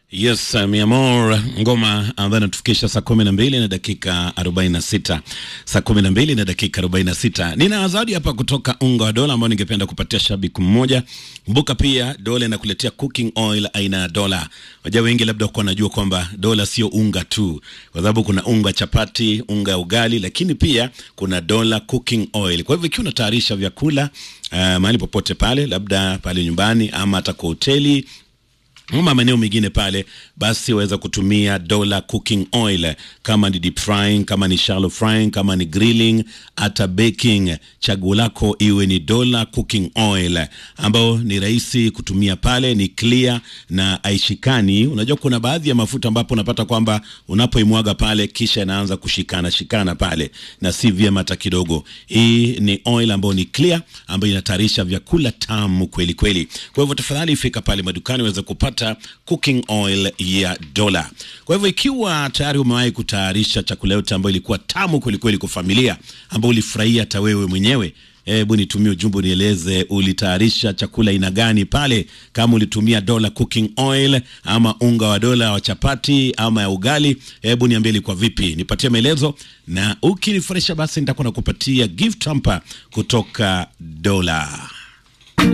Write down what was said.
Yes, uh, mi amor ngoma ambayo inatufikisha saa kumi na mbili na dakika arobaini na sita saa kumi na mbili na dakika arobaini na sita Nina zawadi hapa kutoka unga wa dola ambao ningependa kupatia shabiki mmoja. Kumbuka pia dola inakuletea cooking oil aina ya dola. Wajua wengi labda kuwa najua kwamba dola sio unga tu, kwa sababu kuna unga chapati, unga ya ugali, lakini pia kuna dola cooking oil. Kwa hivyo ikiwa unatayarisha vyakula uh, mahali popote pale, labda pale nyumbani ama hata kwa hoteli ama maeneo mengine pale, basi waweza kutumia dola cooking oil, kama ni deep frying, kama ni shallow frying, kama ni grilling, hata baking. Chaguo lako iwe ni dola cooking oil, ambao ni rahisi kutumia pale, ni clear na aishikani. Unajua kuna baadhi ya mafuta ambapo unapata kwamba unapoimwaga pale kisha inaanza kushikana shikana pale, na si vyema hata kidogo. Hii ni oil ambayo ni clear, ambayo inatayarisha vyakula tamu kweli kweli. Kwa hivyo tafadhali fika pale madukani uweze kupata cooking oil ya dola. Kwa hivyo ikiwa tayari umewahi kutayarisha chakula yote ambayo ilikuwa tamu kwelikweli kwa familia, ambayo ulifurahia hata wewe mwenyewe, hebu nitumie ujumbe unieleze ulitayarisha chakula aina gani pale, kama ulitumia dola cooking oil ama unga wa dola wa chapati ama ya ugali. Hebu niambie ilikuwa vipi, nipatie maelezo, na ukinifurahisha basi nitakuwa nakupatia gift hamper kutoka dola.